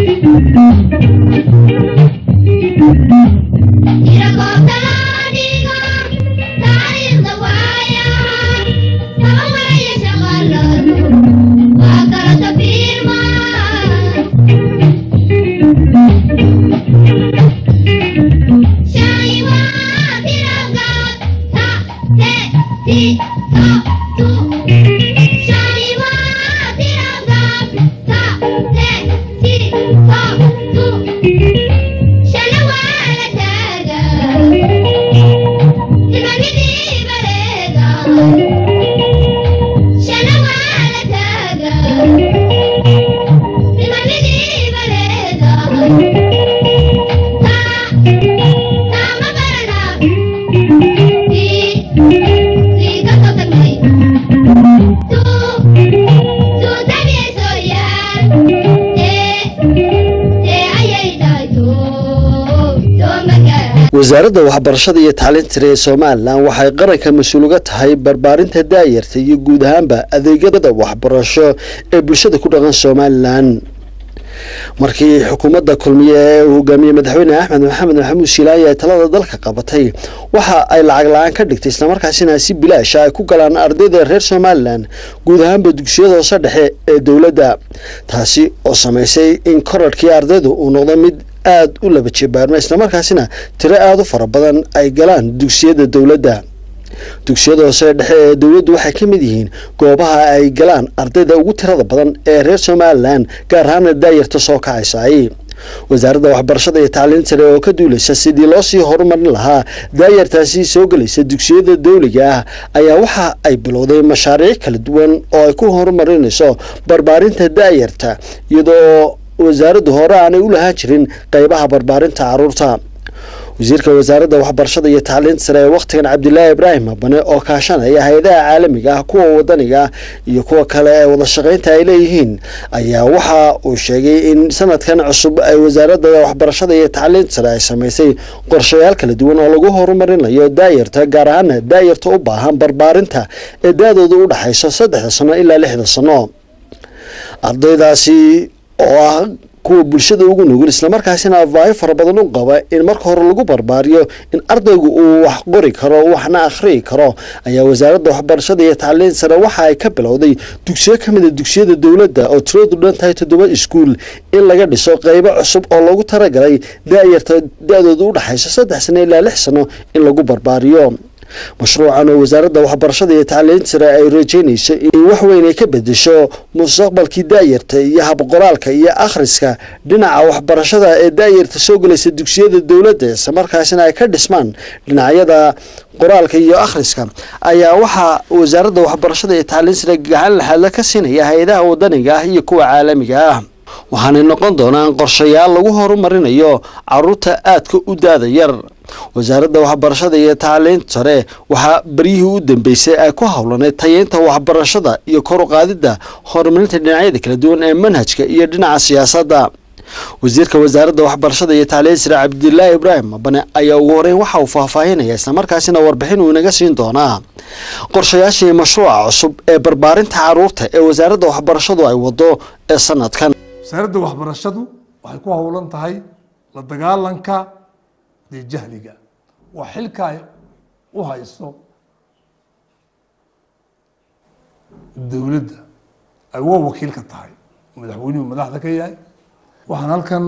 wasaaradda waxbarashada iyo tacliinta sare ee somalilan waxay qaranka mas-uul uga tahay barbaarinta daayarta iyo guud ahaanba adeegyada waxbarasho ee bulshada ku dhaqan somalilan markii xukuumadda kulmiye ee uu hogaamiyey madaxweyne axmed maxamed maxamuud shiilaaye ay talada dalka qabatay waxa ay lacag la-aan ka dhigtay islamarkaasina si bilaasha ay ku galaan ardayda reer somalilan guud ahaanba dugsiyada hoose dhexe ee dowladda taasi oo samaysay in korarhkii ardaydu uu noqdo mid aada u laba jebaarma islamarkaasina tiro aada u fara badan ay galaan dugsiyada dowladda dugsiyada hoose dhexe ee dowladdu waxay ka mid yihiin goobaha ay galaan ardayda ugu tirada badan ee reer somalilan gaar ahaana daayarta soo kacaysay wasaaradda waxbarashada iyo tacliin sare oo ka duulaysa sidii loo sii horumarin lahaa daayartaasi soo gelaysa dugsiyada dowliga ah ayaa waxa ay bilowday mashaariic kala duwan oo ay ku horumarinayso barbaarinta daayarta iyadoo wasaaraddu hore aanay u lahaan jirin qeybaha barbaarinta caruurta wasiirka wasaaradda waxbarashada iyo tacliinta sare ee wakhtigan cabdilaahi ibraahim abane oo kaashanaya hay-adaha caalamiga ah kuwa wadaniga ah iyo kuwa kale ee wada shaqaynta ay leeyihiin ayaa waxa uu sheegay in sanadkan cusub ay wasaaradda waxbarashada iyo tacliinta sare ay samaysay qorshayaal kala duwan oo lagu horumarinayo daayarta gaar ahaana daayarta u baahan barbaarinta ee da-dooda u dhexayso saddexda sano ilaa lixda sano ardaydaasi oo ah kuwa bulshada ugu nugul islamarkaasina afaayo fara badan u qaba in marka hore lagu barbaariyo in ardaygu uu wax qori karo waxna akhriyi karo ayaa wasaaradda waxbarashada iyo tacliin sare waxa ay ka bilowday dugsiyo ka mid a dugsiyada dowladda oo tiradu dhan tahay toddoba iskuul in laga dhiso qeybo cusub oo loogu talagalay daayarta da-dooda u dhexayso saddex sano ilaa lix sano in lagu barbaariyo mashruucan oo wasaaradda waxbarashada iyo tacliinta sare ay rajeynayso in wax weyn ay ka bedesho mustaqbalkii daayarta iyo habqoraalka iyo akhriska dhinaca waxbarashada ee daayarta soo gelaysa dugsiyada dowladda islamarkaasina ay ka dhismaan dhinacyada qoraalka iyo akhriska ayaa waxaa wasaaradda waxbarashada iyo tacliin sare gacan laxaadla ka siinaya hay-adaha wadaniga ah iyo kuwa caalamiga ah waxaanay noqon doonaan qorshayaal lagu horumarinayo caruurta aadka u daada yar wasaaradda waxbarashada iyo tacliinta sare waxaa beryihii u dambeysay ay ku howlaneyd tayeynta waxbarashada iyo kor u qaadidda horumarinta dhinacyada kala duwan ee manhajka iyo dhinaca siyaasadda wasiirka wasaaradda waxbarashada iyo tacliinta sare cabdilaahi ibraahim mabane ayaa ugu horeyn waxa uu faahfaahinaya islamarkaasina warbixin uu inaga siin doonaa qorshayaashii mashruuca cusub ee barbaarinta caruurta ee wasaaradda waxbarashadu ay wado ee sanadkan wasaaradda waxbarashadu waxay ku howlan tahay la dagaalanka dee jahliga waa xilka ay u hayso dowladda ay waa wakiil ka tahay madaxweynuhu madaxda ka yahay waxaan halkan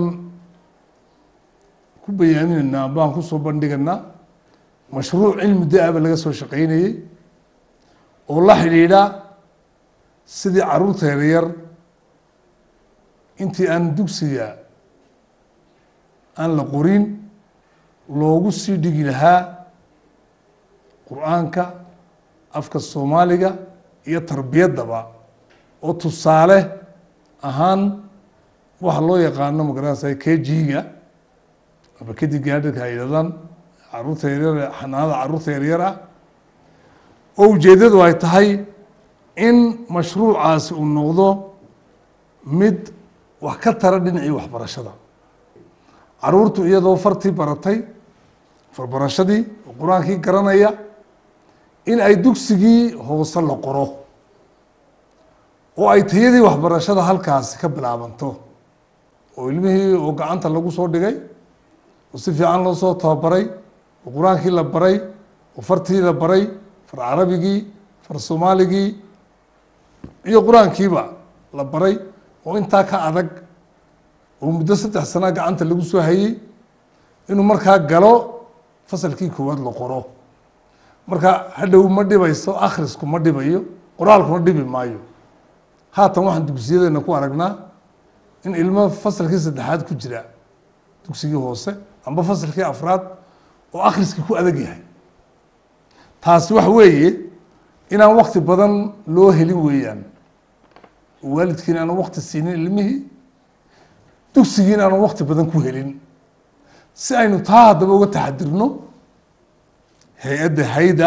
ku bayaaminaynaa baan kusoo bandhiganaa mashruuc cilmi da-aba laga soo shaqeynayey oo la xidhiidha sidii caruurta yaryar intii aan dugsiga aan la qorin loogu sii dhigi lahaa qur-aanka afka soomaaliga iyo tarbiyaddaba oo tusaale ahaan waxa loo yaqaano magaranaysa kg-ga ama kadib gaadhirka ay yidhahdaan caruurta yaryar xanaanada caruurta yaryar ah oo ujeeddadu ay tahay in mashruucaasi uu noqdo mid wax ka tara dhinacii waxbarashada caruurtu iyadoo fartii baratay farbarashadii oo qur-aankii garanaya in ay dugsigii hoose la qoro oo ay tayadii waxbarashada halkaasi ka bilaabanto oo ilmihii oo gacanta lagu soo dhigay oo si fiican loo soo tababaray oo qur-aankii la baray oo fartii la baray far carabigii far soomaaligii iyo qur-aankiiba la baray oo intaa ka adag oo muddo saddex sana gacanta lagu soo hayey inuu markaa galo fasalkii koowaad la qoro marka hadhow ma dhibayso akhrisku ma dhibayo qoraalkuna dhibi maayo haatan waxaan dugsiyadeena ku aragnaa in ilmo fasalkii saddexaad ku jira dugsigii hoose amba fasalkii afraad oo akhriskii ku adag yahay taasi waxa weeye inaan wakti badan loo helin weeyaan oo waalidkiina aanu wakti siinin ilmihii dugsigiina aanu wakti badan ku helin si aynu taa haddaba uga taxadirno hay-adda hayda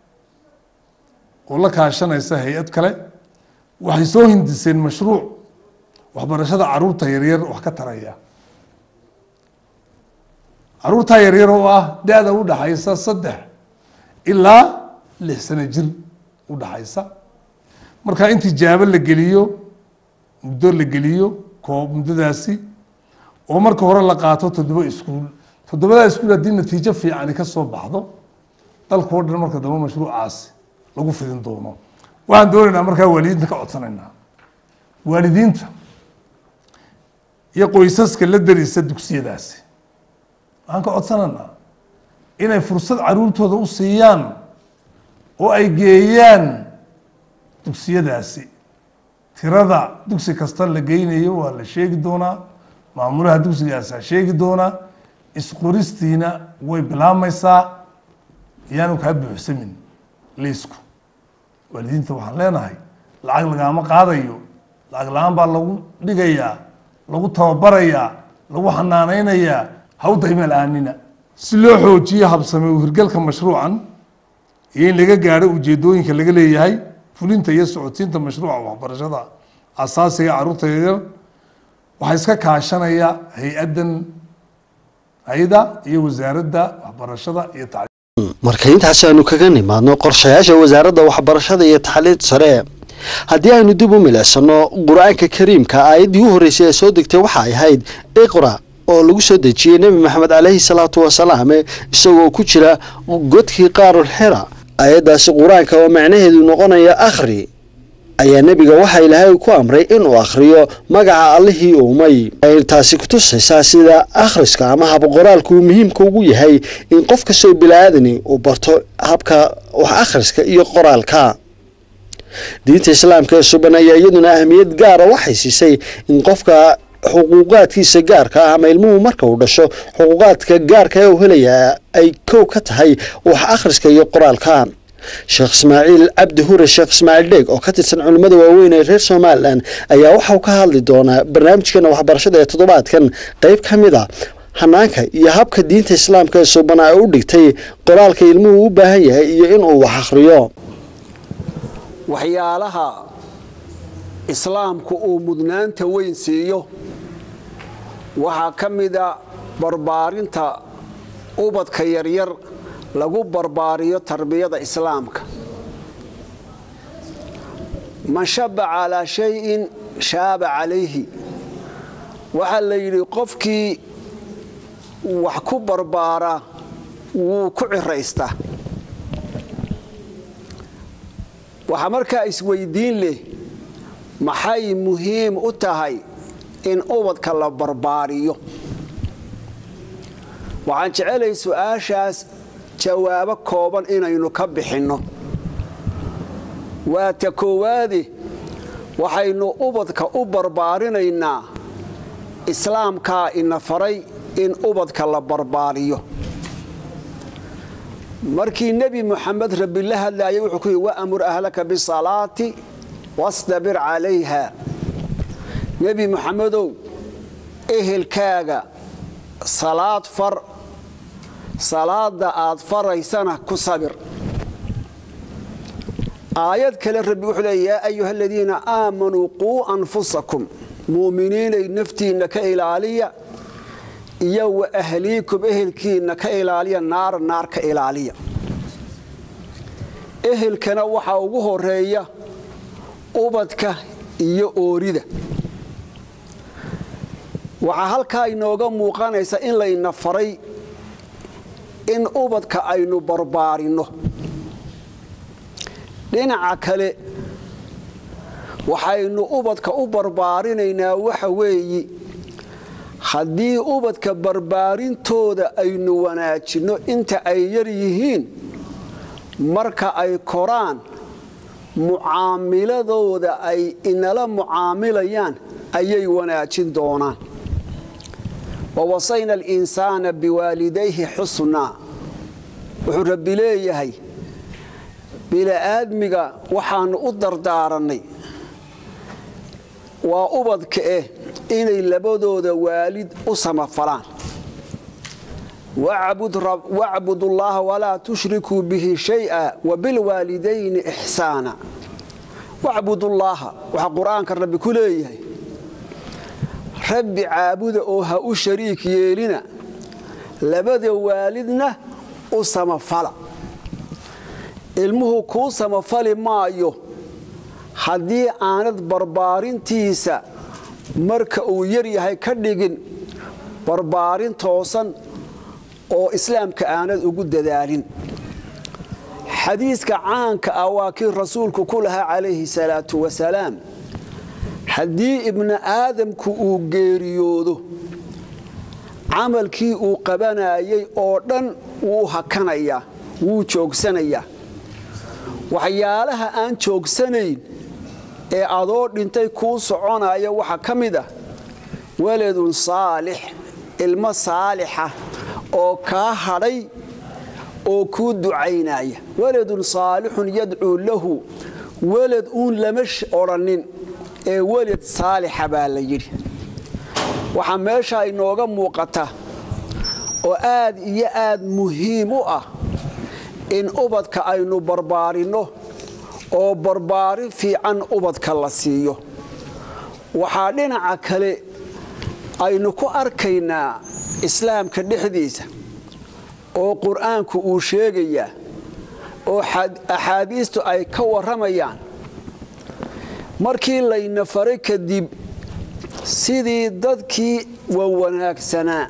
oo la kaashanaysa hay-ad kale waxay soo hindiseen mashruuc waxbarashada caruurta yaryar wax ka taraya caruurtaa yaryar oo ah da-da u dhaxaysa saddex ilaa lix sano jir u dhaxaysa marka in tijaabo la geliyo muddo la geliyo koob muddadaasi oo marka hore la qaato toddoba iskuul toddobadaa iskuul haddii natiijo fiicani ka soo baxdo dalka oo dhan marka dambe mashruucaasi lagu fidin doono waxaan doonaynaa markaa waalidiinta ka codsanaynaa waalidiinta iyo qoysaska la darisa dugsiyadaasi waxaan ka codsanaynaa inay fursad caruurtooda u siiyaan oo ay geeyaan dugsiyadaasi tirada dugsi kasta la geynayo waa la sheegi doonaa maamulaha dugsigaasaa sheegi doonaa isqoristiina way bilaabmaysaa iyaanu kaa buuxsamin liisku waalidiinta waxaan leenahay lacag lagaama qaadayo lacag la-aan baa lagu dhigayaa lagu tababarayaa lagu xanaaneynayaa hawdayma la-aanina si loo xoojiyo habsame u hirgalka mashruucan iyo in laga gaadho ujeedooyinka laga leeyahay fulinta iyo socodsiinta mashruuca waxbarashada asaasiga caruurta yaryar waxaa iska kaashanaya hay-addan hay-da iyo wasaaradda waxbarashada iyo tacliim marka intaas aynu kaga nimaadno qorshayaasha wasaaradda waxbarashada iyo taxliid sare haddii aynu dib u milicsano qur-aanka kariimka aayaddii u horreysay ee soo degtay waxa ay ahayd iqra oo lagu soo dejiyey nebi maxamed caleyhi salaatu wasalaam isagoo ku jira godkii qaarul xira aayaddaasi qur-aanka oo macnaheedu noqonaya akhri ayaa nebiga waxaa ilaahay ku amray inuu akhriyo magaca allihii uumay ay taasi kutusaysaa sida akhriska ama habqoraalku uu muhiimka ugu yahay in qof kastoo bilaaadani uu barto habka wax akhriska iyo qoraalka diinta islaamka ee suban ayaa iyaduna ahmiyad gaara waxay siisay in qofka xuquuqaadkiisa gaarka ah ama ilmuhu marka uu dhasho xuquuqaadka gaarka ee uu helayaa ay kow ka tahay wax akhriska iyo qoraalka sheekh ismaaciil cabdi hure sheekh ismaaciil dheeg oo ka tirsan culimmada waaweyn ee reer somalilan ayaa waxauu ka hadli doonaa barnaamijkeena waxbarashada ee toddobaadkan qeyb ka mid a hanaanka iyo habka diinta islaamka ee suban ay u dhigtay qoraalka ilmuhu u baahan yahay iyo inuu wax akhriyo waxyaalaha islaamku uu mudnaanta weyn siiyo waxaa ka mida barbaarinta ubadka yaryar lagu barbaariyo tarbiyada islaamka man shaba calaa shayin shaaba calayhi waxaa la yidhi qofkii wax ku barbaara wuu ku ciraystaa waxaa markaa isweydiin leh maxay muhiim u tahay in ubadka la barbaariyo waxaan jecelay su-aashaas jawaabo kooban inaynu ka bixinno waa ta koowaade waxaynu ubadka u barbaarinaynaa islaamkaa ina faray in ubadka la barbaariyo markii nebi muxamed rabbi la hadlaayay wuxuu ku yidhi waamur ahlaka bisalaati wastabir calayha nebi muxamedow ehelkaaga salaad far salaada aad faraysana ku sabir aayad kale rabbi wuxuu leey yaa ayuha aladiina aamanuu quu anfusakum muuminiinay naftiinna ka ilaaliya iyo wa ahliikum ehelkiinna ka ilaaliya naara naar ka ilaaliya ehelkana waxaa ugu horeeya ubadka iyo oorida waxaa halkaa inooga muuqanaysa in layna faray in ubadka aynu barbaarinno dhinaca kale waxaynu ubadka u barbaarinaynaa waxa weeyi haddii ubadka barbaarintooda aynu wanaajinno inta ay yar yihiin marka ay koraan mucaamiladooda ay inala mucaamilayaan ayay wanaajin doonaan wawasayna alinsaana biwaalidayhi xusnaa wuxuu rabbi leeyahay bini'aadmiga waxaannu u dardaarannay waa ubadka eh inay labadooda waalid u samafalaan wacbud ullaaha walaa tushrikuu bihi shay'a wabilwaalidayni ixsaana wacbudullaaha waxaa qur-aanka rabbi ku leeyahay rabbi caabuda oo ha u shariik yeelina labada waalidna u samafala ilmuhu kuu samafali maayo haddii aanad barbaarintiisa marka uu yar yahay ka dhigin barbaarin toosan oo islaamka aanad ugu dadaalin xadiiska caanka ah waa kii rasuulku ku lahaa calayhi salaatu wasalaam haddii ibni aadamku uu geeriyoodo camalkii uu qabanayay oo dhan wuu hakanayaa wuu joogsanayaa waxyaalaha aan joogsanayn ee adoo dhintay kuu soconaya waxaa ka mid ah waladun saalix ilmo saalixa oo kaa hadhay oo kuu ducaynaya waladun saalixun yadcuu lahu welad uun lama odhannin ee welad saalixa baa la yidhi waxaa meesha inooga muuqata oo aad iyo aad muhiim u ah in ubadka aynu barbaarinno oo barbaarin fiican ubadka la siiyo waxaa dhinaca kale aynu ku arkaynaa islaamka dhexdiisa oo qur-aanku uu sheegayaa oo axaadiistu ay ka warramayaan markii layna faray kadib sidii dadkii wawanaagsanaa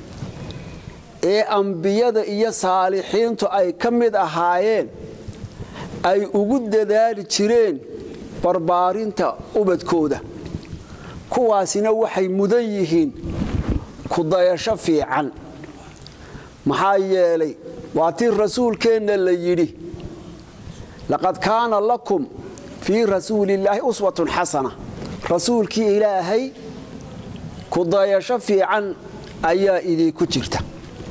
ee ambiyada iyo saalixiintu ay ka mid ahaayeen ay ugu dadaali jireen barbaarinta ubadkooda kuwaasina waxay mudan yihiin kudayasho fiican maxaa yeelay waa tii rasuulkeenna la yidhi laqad kaana lakum fii rasuulillaahi uswatun xasana rasuulkii ilaahay kudayasho fiican ayaa idinku jirta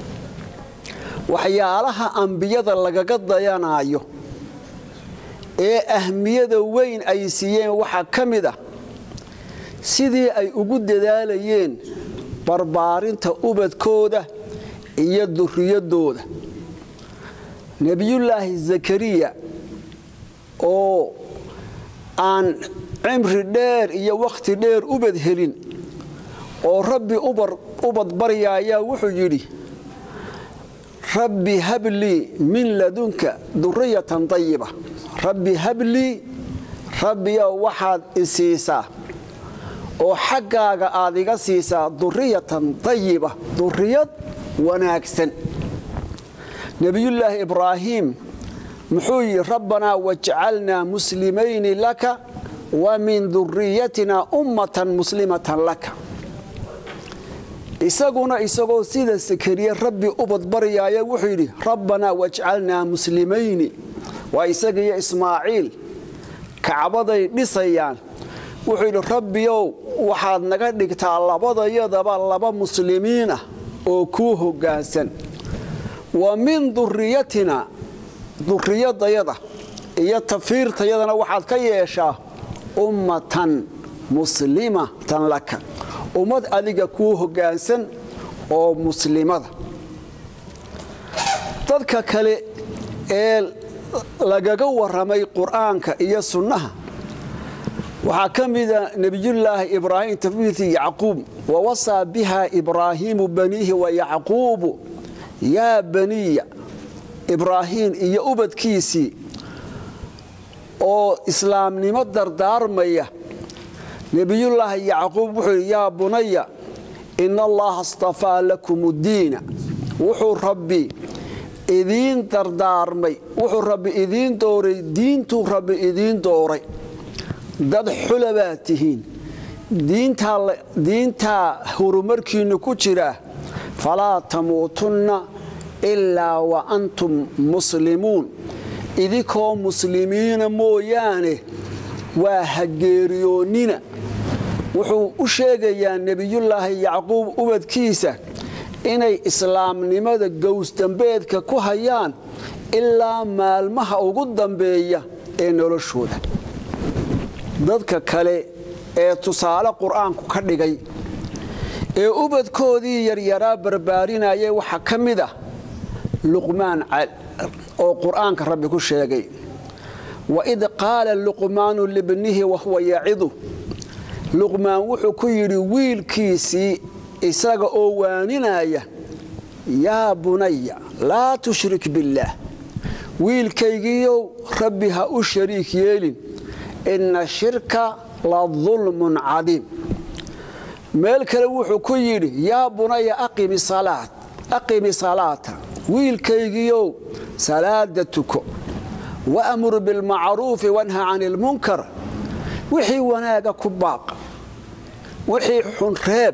waxyaalaha ambiyada lagaga dayanaayo ee ahmiyada weyn ay siiyeen waxaa ka mid ah sidii ay ugu dadaalayeen barbaarinta ubadkooda iyo duriyadooda nebiyullaahi zakariya oo aan cimri dheer iyo wakhti dheer ubad helin oo rabbi ubad baryaayaa wuxuu yidhi rabbi hablii min ladunka duriyatan dayiba rabbi hablii rabbiyow waxaad i siisaa oo xaggaaga aad iga siisaa duriyatan dayiba duriyad wanaagsan nebiyullaahi ibraahiim muxuu yidhi rabbanaa wajcalnaa muslimayni laka wa min duriyatina ummatan muslimatan laka isaguna isagoo sida sakariye rabbi ubad baryaaya wuxuu yidhi rabbanaa wajcalnaa muslimayni waa isagiyo ismaaciil kacbaday dhisayaan wuxuu yidhi rabbiyow waxaad naga dhigtaa labadayadaba laba muslimiin ah oo kuu hoggaansan wa min duriyatina duriyadayada iyo tafiirtayadana waxaad ka yeeshaa ummatan muslimatan laka ummad adiga kuu hoggaansan oo muslimada dadka kale ee lagaga warramay qur'aanka iyo sunnaha waxaa ka mida nebiyullaahi ibraahim tafwiiti yacquub wawasaa biha ibraahiimu baniihi wa yacquubu yaa baniya ibraahiim iyo ubadkiisii oo islaamnimo dardaarmaya nebiyullaahi yacquub wuxuu yidhi yaa bunaya ina allaha astafaa lakum ddiina wuxuu rabbi idiin dardaarmay wuxuu rabbi idiin dooray diintuu rabbi idiin dooray dad xula baad tihiin diintaa horumarkiinnu ku jira falaa tamuutunna ilaa wa antum muslimuun idinkoo muslimiina mooyaane waa hageeriyoonnina wuxuu u sheegayaa nebiyullaahi yacquub ubadkiisa inay islaamnimada gowsdambeedka ku hayaan ilaa maalmaha ugu dambeeya ee noloshooda dadka kale ee tusaale qur-aanku ka dhigay ee ubadkoodii yaryaraa barbaarinayay waxaa ka mid ah luqmaan oo qur-aanka rabbi ku sheegay waid qaala luqmaanu libnihi wahuwa yacidu luqmaan wuxuu ku yidhi wiilkiisii isaga oo waaninaya yaa bunaya laa tushrik billaah wiilkaygiiyow rabbi ha u shariik yeelin inna shirka la dulmun cadiim meel kale wuxuu ku yidhi yaa bunaya aqimi salaata wiilkaygiiyow salaada tuko waamur bilmacruufi wanha cani ilmunkar wixii wanaaga ku baaqa wixii xun reeb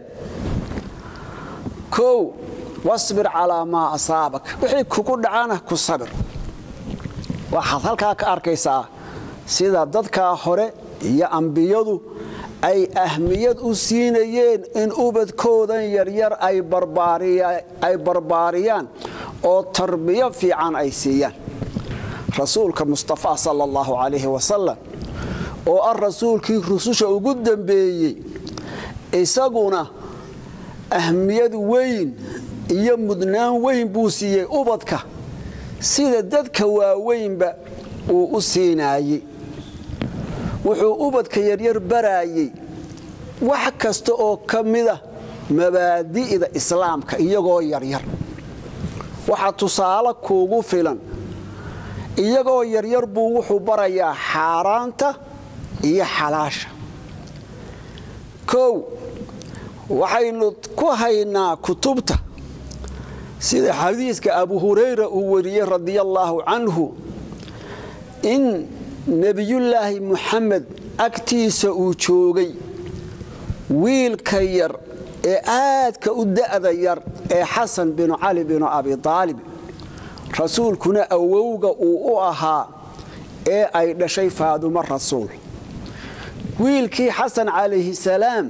kow wasbir calaa maa asaabak wixii kugu dhacana ku sabir waxaad halkaa ka arkaysaa sida dadkaa hore iyo ambiyadu ay ahmiyad u siinayeen in ubadkoodan yaryar ay barbaariyaan oo tarbiyo fiican ay siiyaan rasuulka mustafa sala allahu calayhi wasalam oo ah rasuulkii rususha ugu dambeeyey isaguna ahmiyad weyn iyo mudnaan weyn buu siiyey ubadka sida dadka waaweynba uu u siinaayey wuxuu ubadka yaryar baraayey wax kasta oo ka mida mabaadi'da islaamka iyagoo yaryar waxaa tusaale kuugu filan iyagoo yaryar buu wuxuu barayaa xaaraanta iyo xalaasha kow waxaynu ku haynaa kutubta sida xadiiska abu hurayra uu wariyey radia allaahu canhu in nebiyullaahi muxamed agtiisa uu joogay wiilka yar ee aadka u da'da yar ee xasan binu cali binu abi aalib rasuulkuna awowga uu u ahaa ee ay dhashay faadumo rasuul wiilkii xasan calayhi salaam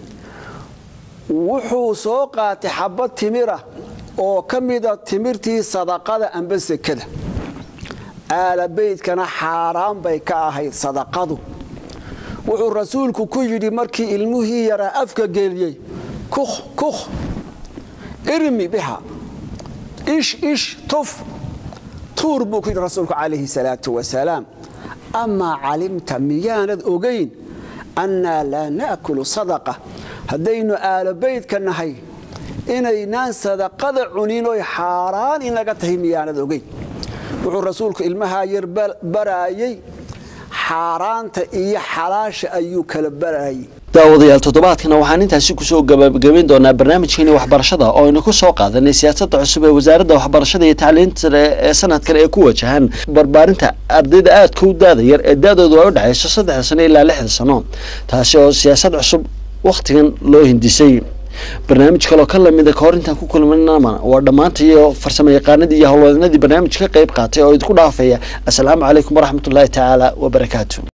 wuxuu soo qaatay xabad timira oo ka mida timirtii sadaqada amba sekada aalabeydkana xaaraan bay ka ahayd sadaqadu wuxuu rasuulku ku yidhi markii ilmuhii yaraa afka geliyey kukh kukh irmi biha ish ish tuf tuur buu ku yidhi rasuulku calayhi salaatu wasalaam amaa calimta miyaanad ogayn annaa laa naakulu sadaqa haddaynu aalabeydka nahay inaynaan sadaqada cunin oy xaaraan inaga tahay miyaanad ogeyn wuxuu rasuulku ilmahaa yar baraayey xaaraanta iyo xalaasha ayuu kala baraayey daawadayaal toddobaadkana waxaan intaasi kusoo gabagabayn doonaa barnaamijkeeni waxbarashada oo aynu ku soo qaadanay siyaasadda cusub ee wasaaradda waxbarashada iyo tacliinta sare ee sanadkan ee ku wajahan barbaarinta ardayda aadka u daada yar ee da-doodu ay u dhexayso saddexda sano ilaa lixda sano taasi oo siyaasad cusub wakhtigan loo hindisay barnaamij kaloo ka lamida kahor intaan ku kulmanama waa dhammaanta iyo farsamo yaqaanadii iyo howlwadanadii barnaamij ka qayb qaatay oo idinku dhaafaya assalaamu calaykum waraxmatullaahi tacaala wabarakaatu